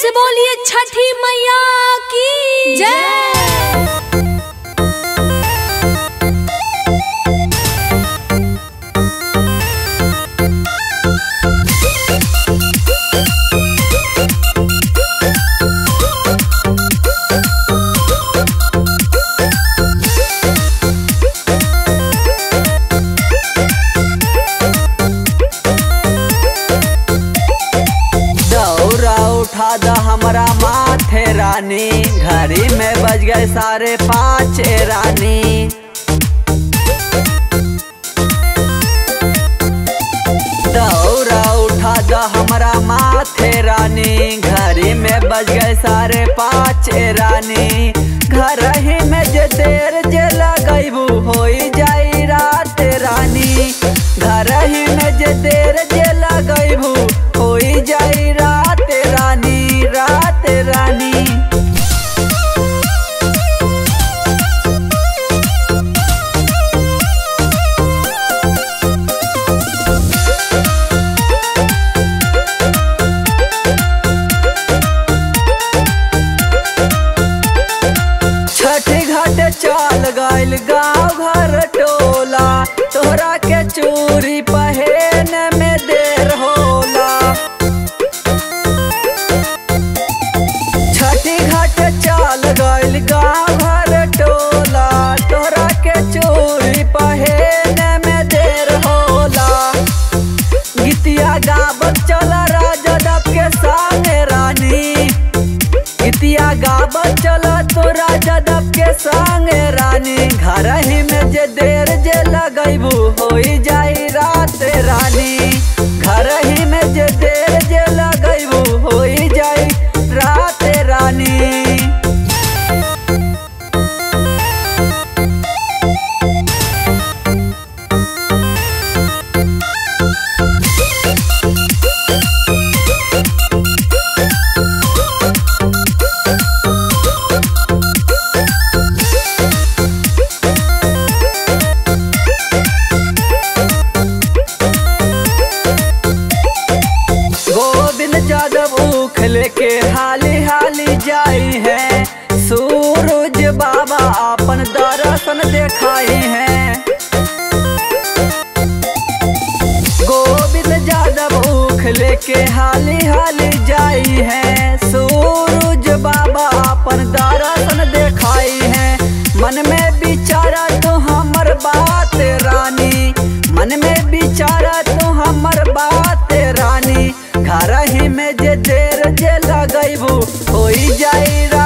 से बोलिए छठी मैया की जय दौरा उठा द हमरा माथे रानी घड़ी में बज गए साढ़े पाँच ए रानी दौरा उठा द हमरा माथे रानी घड़ी में बज गए साढ़े पाँच ए रानी घर ही में जे देर जे लगैबू होई जाई रात रानी घर ही में जे देर जे लगैबू होई जाई रात रानी रात रानी छठी घाट चल गइल गाँव घर टोला तोहरा के चूरी पहन में देर होला छठी घाट चल गइल गाँव घर टोला तोहरा के चूरी पहन में देर होला गीतिया गावत चला राजा दब के संगे रानी गीतिया गावत चला तोरा जदब के संगे रानी घर ही में जे देर जे लगैबू होई जाई रात रानी घर ही में जे देर जे लगैबू होई जाई रात रानी गोविंद जादव उख लेके हाली हाली जाई है सूरज बाबा अपन दर्शन देखाई है गोविंद जादव उख लेके हाली हाली जाई है सूरज बाबा अपन दर्शन देखाई है मन में विचारा तो हमर बात रानी मन में विचारा तो हमर बात रानी घर ही में जे देर जे लगैबू होई जाई रा